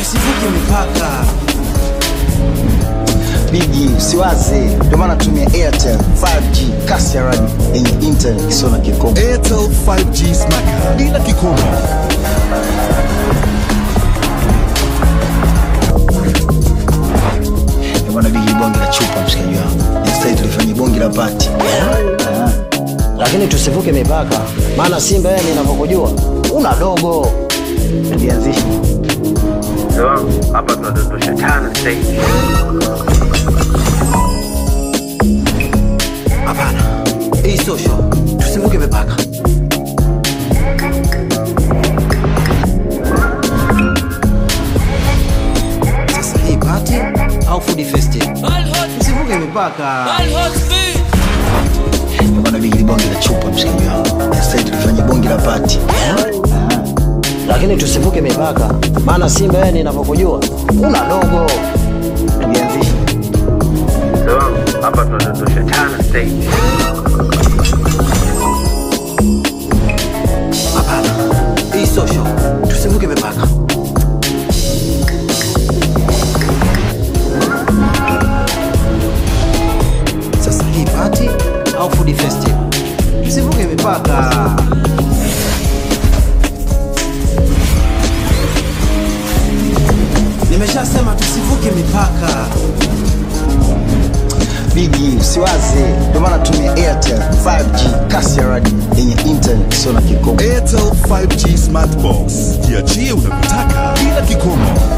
tusivuke mipaka. Bigi usiwaze, ndio maana tumia Airtel 5G kasi ya radi yenye internet isiyo na kikomo. Airtel 5G Smart bila kikomo. Ndio maana Bigi bonge la chupa, mshikaji wangu, instead tulifanya bonge la pati. lakini tusivuke mipaka, maana Simba yeye ninavyokujua una dogo. Tulianzisha Mzee wangu, hapa tunadondosha tano sasa hivi. Hapana, hii sio show. Tusivuke mipaka. Sasa hii party au food festival? Tusivuke mipaka. ndio maana Bigi bonge la chupa, mshikaji wangu, instead tulifanya bonge la pati. Lakini tusivuke mipaka, maana Simba yeye ninavyokujua una dogo. Tulianzisha Mzee wangu, hapa tunadondosha tano sasa hivi. Hapana, hii sio show. Tusivuke mipaka. Sasa hii party au food festival? Tusivuke mipaka. Nimeshasema tusivuke mipaka. Bigi usiwaze, ndio maana tumia Airtel 5G kasi ya radi yenye internet isiyo na kikomo. Airtel 5G Smart Box. Jiachie unavyotaka bila kikomo.